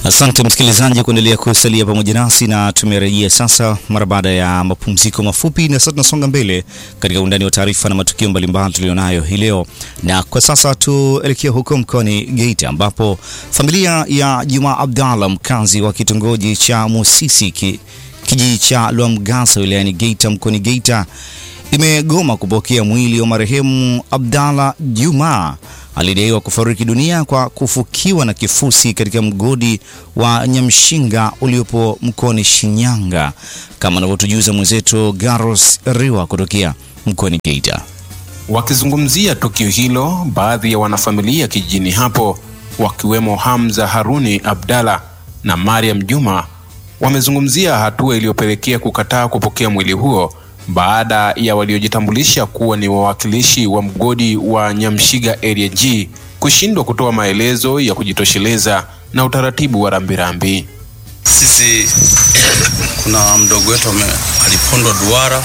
Asante msikilizaji kuendelea kusalia pamoja nasi, na tumerejea sasa mara baada ya mapumziko mafupi, na sasa tunasonga mbele katika undani wa taarifa na matukio mbalimbali tulionayo hii leo. Na kwa sasa tuelekea huko mkoani Geita, ambapo familia ya Juma Abdallah, mkazi wa kitongoji cha Musisi ki, kijiji cha Lwamgasa wilayani Geita mkoani Geita, imegoma kupokea mwili wa marehemu Abdallah Juma alidaiwa kufariki dunia kwa kufukiwa na kifusi katika mgodi wa Nyamshinga uliopo mkoani Shinyanga, kama anavyotujuza mwenzetu Garos Riwa kutokea mkoani Geita. Wakizungumzia tukio hilo, baadhi ya wanafamilia kijijini hapo wakiwemo Hamza Haruni Abdalla na Mariam Juma wamezungumzia hatua iliyopelekea kukataa kupokea mwili huo baada ya waliojitambulisha kuwa ni wawakilishi wa mgodi wa Nyamshiga Area G kushindwa kutoa maelezo ya kujitosheleza na utaratibu wa rambirambi. Sisi kuna mdogo wetu alipondwa duara,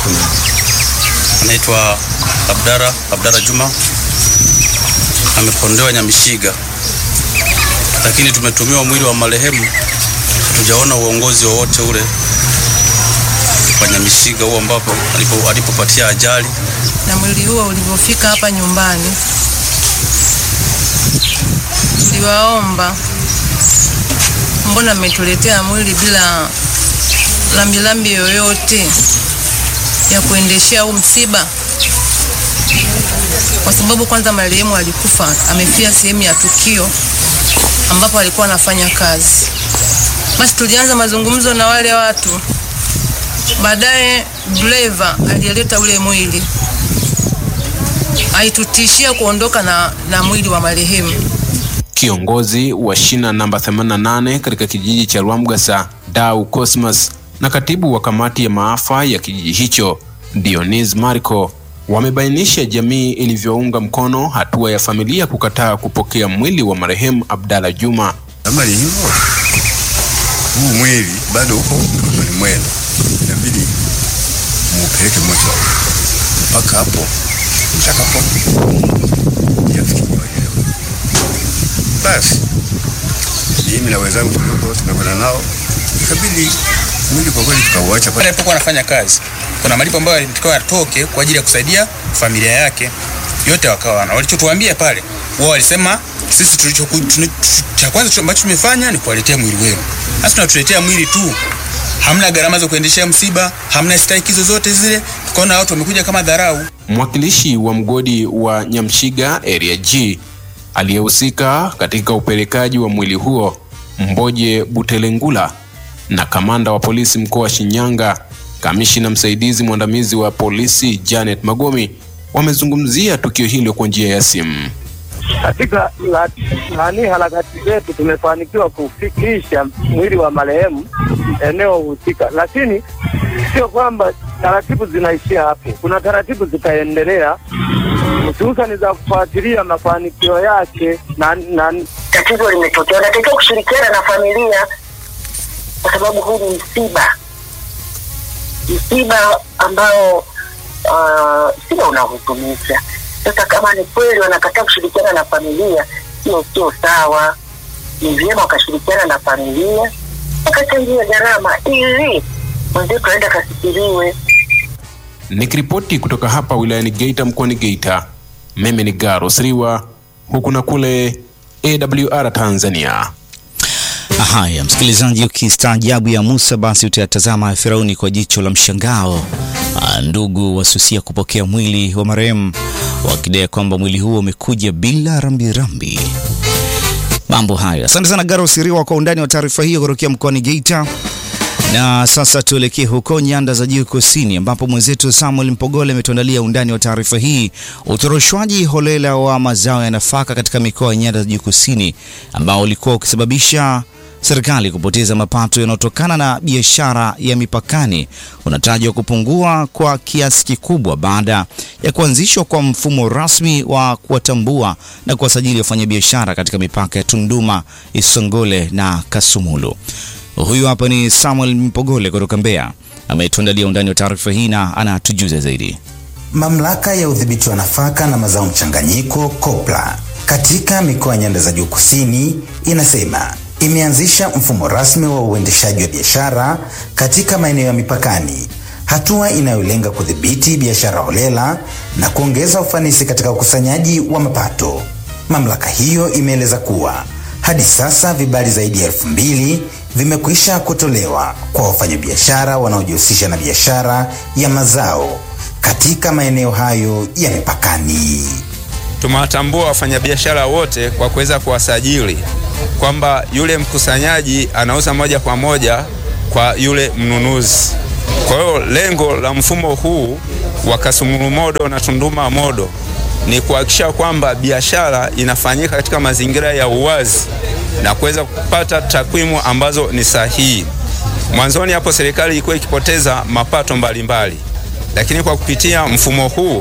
anaitwa Abdara Abdara Juma, amepondewa Nyamshiga, lakini tumetumiwa mwili wa marehemu, hatujaona uongozi wowote ule kwa Nyamshiga huo ambapo alipo alipopatia ajali. Na mwili huo ulivyofika hapa nyumbani, tuliwaomba, mbona mmetuletea mwili bila lambilambi yoyote ya kuendeshea huu msiba? Kwa sababu kwanza marehemu alikufa amefia sehemu ya tukio ambapo alikuwa anafanya kazi. Basi tulianza mazungumzo na wale watu Baadaye driver aliyeleta ule mwili aitutishia kuondoka na, na mwili wa marehemu. Kiongozi wa shina namba 88 katika kijiji cha Lwamgasa Dau Cosmas na katibu wa kamati ya maafa ya kijiji hicho Dionis Marco wamebainisha jamii ilivyounga mkono hatua ya familia kukataa kupokea mwili wa marehemu Abdalla Juma. Kama ni hivyo, huu mwili bado uko mikononi mwenu inabidi muupeleke moja mpaka hapo mtakapo yafikiwa leo. Basi mimi na wenzangu tulikuwa tumekwenda nao, ikabidi mwili kwa kweli tukauacha pale alipokuwa anafanya kazi. Kuna malipo ambayo yalitakiwa yatoke kwa ajili ya kusaidia familia yake, yote wakawa na walichotuambia pale, wao walisema sisi tulicho cha kwanza ambacho tumefanya ni kuwaletea mwili wenu. Sasa tunatuletea mwili tu hamna gharama za kuendeshea msiba, hamna stahiki zozote zile. Tukaona watu wamekuja kama dharau. Mwakilishi wa mgodi wa Nyamshiga Area G aliyehusika katika upelekaji wa mwili huo Mboje Butelengula na kamanda wa polisi mkoa wa Shinyanga, kamishina msaidizi mwandamizi wa polisi Janet Magomi wamezungumzia tukio hilo kwa njia ya simu. Katika nani harakati zetu tumefanikiwa kufikisha mwili wa marehemu eneo husika, lakini sio kwamba taratibu zinaishia hapo. Kuna taratibu zitaendelea, hususani za kufuatilia mafanikio yake na, na tatizo limetokea. Unatakiwa kushirikiana na familia, kwa sababu huu ni msiba, msiba ambao uh, sio unahuzunisha sasa kama ni kweli wanakataa kushirikiana na familia, hiyo sio sawa. Ni vyema wakashirikiana na familia wakachangia gharama ili mwenzetu aende akasikiliwe. Nikiripoti kutoka hapa wilayani Geita mkoani Geita, mimi ni Garos Riwa, huku na kule AWR Tanzania. Haya, msikilizaji, ukistaajabu ya Musa basi utayatazama Firauni kwa jicho la mshangao. Ndugu wasusia kupokea mwili wa marehemu wakidai kwamba mwili huo umekuja bila rambirambi. Mambo hayo. Asante sana Garo Siriwa kwa undani wa taarifa hiyo kutokea mkoani Geita. Na sasa tuelekee huko nyanda za juu kusini, ambapo mwenzetu Samuel Mpogole ametuandalia undani wa taarifa hii, utoroshwaji holela wa mazao ya nafaka katika mikoa ya nyanda za juu kusini ambao ulikuwa ukisababisha serikali kupoteza mapato yanayotokana na biashara ya mipakani unatajwa kupungua kwa kiasi kikubwa baada ya kuanzishwa kwa mfumo rasmi wa kuwatambua na kuwasajili wafanyabiashara katika mipaka ya Tunduma, Isongole na Kasumulu. Huyu hapa ni Samuel Mpogole kutoka Mbeya, ametuandalia undani wa taarifa hii na anatujuza zaidi. Mamlaka ya udhibiti wa nafaka na mazao mchanganyiko COPRA katika mikoa ya nyanda za juu kusini inasema imeanzisha mfumo rasmi wa uendeshaji wa biashara katika maeneo ya mipakani, hatua inayolenga kudhibiti biashara holela na kuongeza ufanisi katika ukusanyaji wa mapato. Mamlaka hiyo imeeleza kuwa hadi sasa vibali zaidi ya elfu mbili vimekwisha kutolewa kwa wafanyabiashara wanaojihusisha na biashara ya mazao katika maeneo hayo ya mipakani. Tumewatambua wafanyabiashara wote kwa kuweza kuwasajili kwamba yule mkusanyaji anauza moja kwa moja kwa yule mnunuzi. Kwa hiyo lengo la mfumo huu wa Kasumulu Modo na Tunduma Modo ni kuhakikisha kwamba biashara inafanyika katika mazingira ya uwazi na kuweza kupata takwimu ambazo ni sahihi. Mwanzoni hapo serikali ilikuwa ikipoteza mapato mbalimbali mbali. Lakini kwa kupitia mfumo huu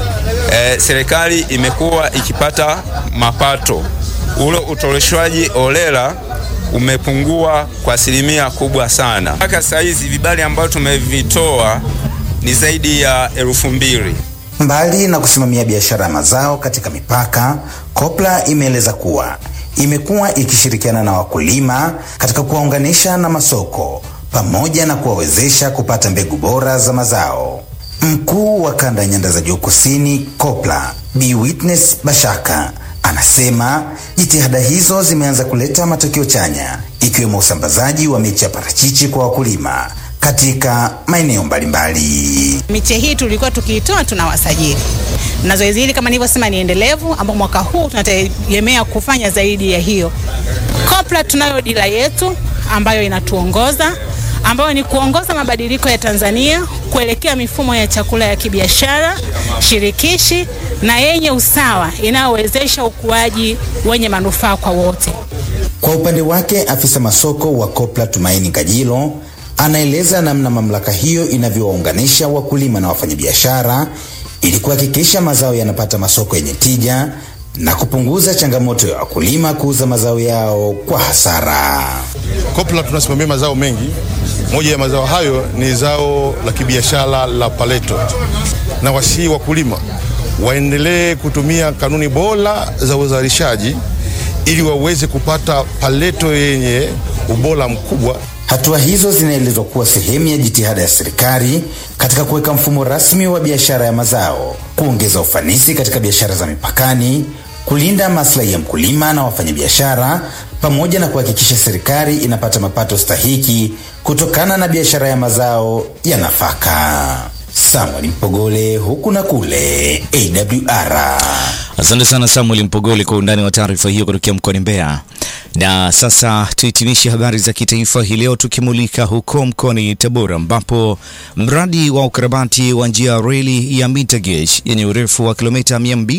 e, serikali imekuwa ikipata mapato. Ule utoleshwaji holela umepungua kwa asilimia kubwa sana. Mpaka saa hizi vibali ambavyo tumevitoa ni zaidi ya elfu mbili. Mbali na kusimamia biashara ya mazao katika mipaka, Kopla imeeleza kuwa imekuwa ikishirikiana na wakulima katika kuwaunganisha na masoko pamoja na kuwawezesha kupata mbegu bora za mazao. Mkuu wa kanda ya nyanda za juu kusini Kopla, Bi Witness Bashaka anasema jitihada hizo zimeanza kuleta matokeo chanya, ikiwemo usambazaji wa miche ya parachichi kwa wakulima katika maeneo mbalimbali. Miche hii tulikuwa tukiitoa tunawasajili, na zoezi hili kama nilivyosema ni endelevu, ambao mwaka huu tunategemea kufanya zaidi ya hiyo. Kopla tunayo dira yetu ambayo inatuongoza ambayo ni kuongoza mabadiliko ya Tanzania kuelekea mifumo ya chakula ya kibiashara shirikishi na yenye usawa inayowezesha ukuaji wenye manufaa kwa wote. Kwa upande wake, afisa masoko wa Kopla Tumaini Kajilo anaeleza namna mamlaka hiyo inavyowaunganisha wakulima na wafanyabiashara ili kuhakikisha mazao yanapata masoko yenye tija na kupunguza changamoto ya wakulima kuuza mazao yao kwa hasara. Kopla tunasimamia mazao mengi. Moja ya mazao hayo ni zao la kibiashara la paleto, na wasii wakulima waendelee kutumia kanuni bora za uzalishaji ili waweze kupata paleto yenye ubora mkubwa. Hatua hizo zinaelezwa kuwa sehemu ya jitihada ya serikali katika kuweka mfumo rasmi wa biashara ya mazao, kuongeza ufanisi katika biashara za mipakani, kulinda maslahi ya mkulima na wafanyabiashara, pamoja na kuhakikisha serikali inapata mapato stahiki kutokana na biashara ya mazao ya nafaka. Samuel Mpogole, huku na kule, AWR. Asante sana Samuel Mpogole kwa undani wa taarifa hiyo kutokea mkoani Mbeya. Na sasa tuhitimishe habari za kitaifa hii leo tukimulika huko mkoani Tabora ambapo mradi wa ukarabati wa njia ya reli ya mita gauge yenye urefu wa kilomita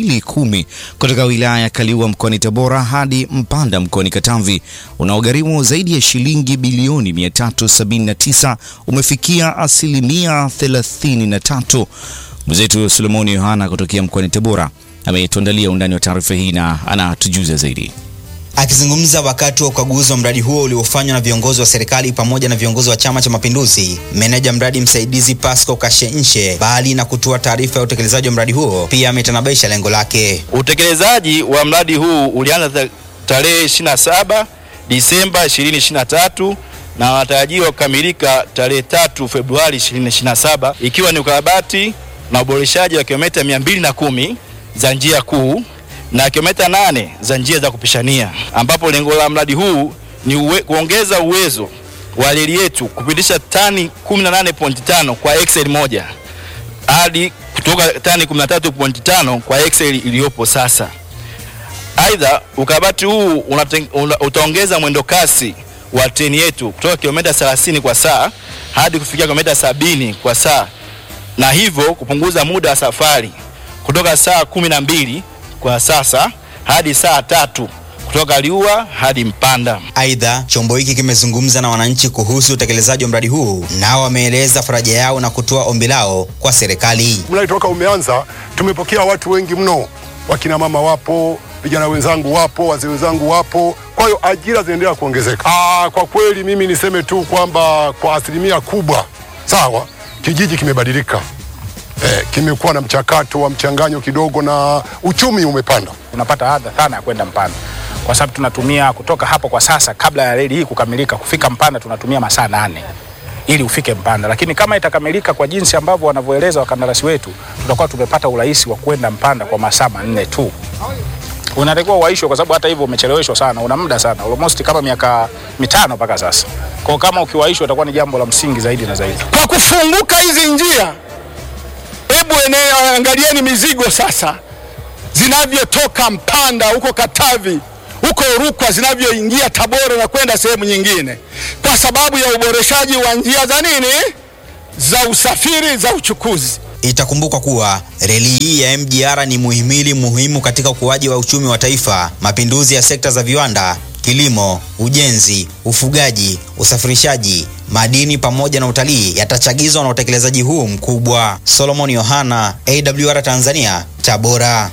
210 kutoka wilaya ya Kaliua mkoani Tabora hadi Mpanda mkoani Katavi unaogharimu zaidi ya shilingi bilioni 379 umefikia asilimia 33. Mwenzetu Solomoni Yohana kutokea mkoani Tabora ametuandalia undani wa taarifa hii na anatujuza zaidi. Akizungumza wakati wa ukaguzi wa mradi huo uliofanywa na viongozi wa serikali pamoja na viongozi wa Chama cha Mapinduzi, meneja mradi msaidizi Pasco Kashenche, bali na kutoa taarifa ya utekelezaji wa mradi huo, pia ametanabaisha lengo lake. Utekelezaji wa mradi huu ulianza tarehe 27 Disemba 2023 na wanatarajiwa kukamilika tarehe 3 Februari 2027 ikiwa ni ukarabati na uboreshaji wa kilomita 210 za njia kuu na kilomita nane za njia za kupishania, ambapo lengo la mradi huu ni uwe, kuongeza uwezo wa reli yetu kupitisha tani 18.5 kwa excel moja hadi kutoka tani 13.5 kwa excel iliyopo sasa. Aidha, ukarabati huu unateng, una, utaongeza mwendo kasi wa treni yetu kutoka kilomita 30 kwa saa hadi kufikia kilomita 70 kwa saa na hivyo kupunguza muda wa safari kutoka saa kumi na mbili kwa sasa hadi saa tatu kutoka Liua hadi Mpanda. Aidha, chombo hiki kimezungumza na wananchi kuhusu utekelezaji wa mradi huu, nao wameeleza faraja yao na kutoa ombi lao kwa serikali. Mradi toka umeanza tumepokea watu wengi mno, wakina mama wapo, vijana wenzangu wapo, wazee wenzangu wapo, kwa hiyo ajira zinaendelea kuongezeka. Aa, kwa kweli mimi niseme tu kwamba kwa asilimia kubwa sawa, kijiji kimebadilika. Eh, kimekuwa na mchakato wa mchanganyo kidogo na uchumi umepanda. Unapata adha sana ya kwenda Mpanda. kwa sababu tunatumia kutoka hapo kwa sasa, kabla ya reli hii kukamilika, kufika Mpanda tunatumia masaa nane ili ufike Mpanda, lakini kama itakamilika kwa jinsi ambavyo wanavyoeleza wakandarasi wetu, tutakuwa tumepata urahisi wa kwenda Mpanda kwa masaa manne tu. Unatakiwa uwaishwe kwa sababu hata hivyo umecheleweshwa sana, una muda sana, almost kama miaka mitano mpaka sasa. Kwa kama ukiwaishwa itakuwa ni jambo la msingi zaidi na zaidi. Kwa kufunguka hizi njia, hebu eneo angalieni mizigo sasa zinavyotoka Mpanda huko Katavi huko Rukwa zinavyoingia Tabora na kwenda sehemu nyingine, kwa sababu ya uboreshaji wa njia za nini za usafiri za uchukuzi. Itakumbukwa kuwa reli hii ya MGR ni muhimili muhimu katika ukuaji wa uchumi wa taifa, mapinduzi ya sekta za viwanda, kilimo, ujenzi, ufugaji, usafirishaji, madini pamoja na utalii yatachagizwa na utekelezaji huu mkubwa. Solomon Yohana, AWR Tanzania, Tabora.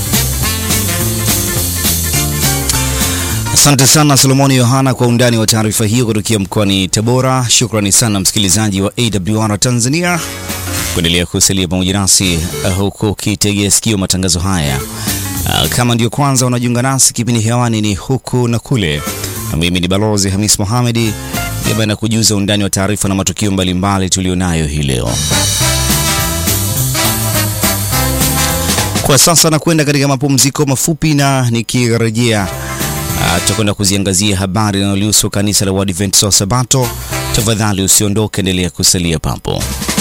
Asante sana Solomoni Yohana kwa undani wa taarifa hiyo kutokea mkoani Tabora. Shukrani sana msikilizaji wa AWR Tanzania kuendelea kusalia pamoja nasi uh, huku ukitegea sikio matangazo haya. Uh, kama ndio kwanza unajiunga nasi, kipindi hewani ni huku na kule, na mimi ni Balozi Hamis Mohamedi ambaye nakujuza undani wa taarifa na matukio mbalimbali tulionayo hii leo. Kwa sasa nakwenda katika mapumziko mafupi, na nikirejea tutakwenda uh, kuziangazia habari linalohusu kanisa la Waadventista wa Sabato. Tafadhali usiondoke, endelea kusalia papo.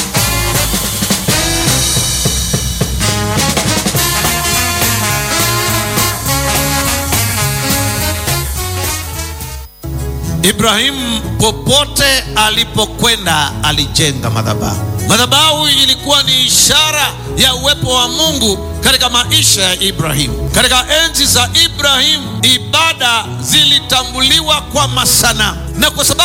Ibrahimu popote alipokwenda alijenga madhabahu. Madhabahu ilikuwa ni ishara ya uwepo wa Mungu katika maisha ya Ibrahimu. Katika enzi za Ibrahimu, ibada zilitambuliwa kwa masanamu, na kwa sababu